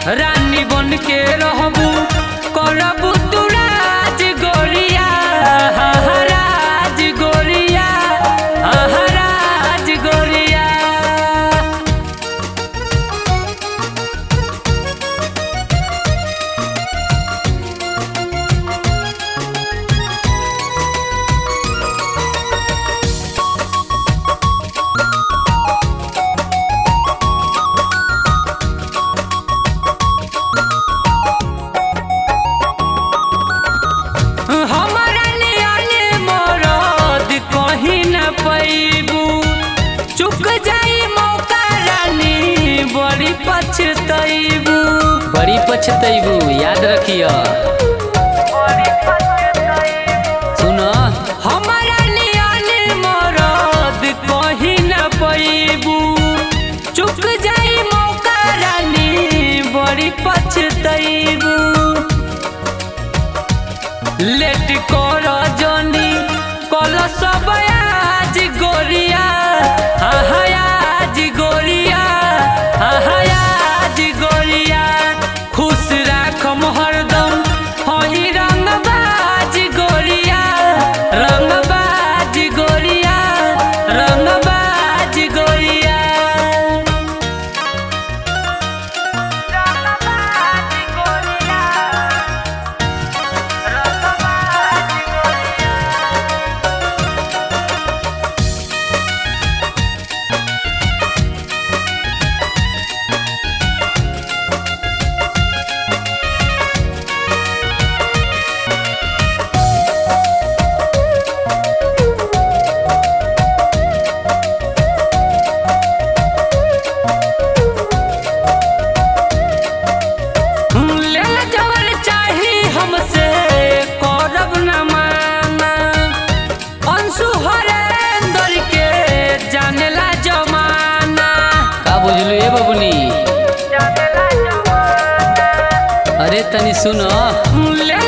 रानी बन के रहबू करबू तू राज गोरिया हाँ हाँ, राज गोरिया हाँ हाँ, राज गोरिया हमारा नियाने मरद कहीं न पैबू चुक जाई मौका रानी बड़ी पछतैबू बड़ी पछतैबू याद रखिया सुन हमारा नियाने मरद कहीं न पैबू चुक जाई मौका रानी बड़ी पछतैबू लेट कर जनी कल सब आज गोरिया हाँ हाँ, आज गोरिया हाँ हाँ, आज गोरिया खुश राखम हरदम हई रंगबाज गोरिया रंगबाज गोरिया रंगबाज गोरिया लेला जवन चाही हमसे करब न माना अंशु हरेंदर के जानेला जमाना का बुझलू ए बबुनी अरे तनी सुन लेला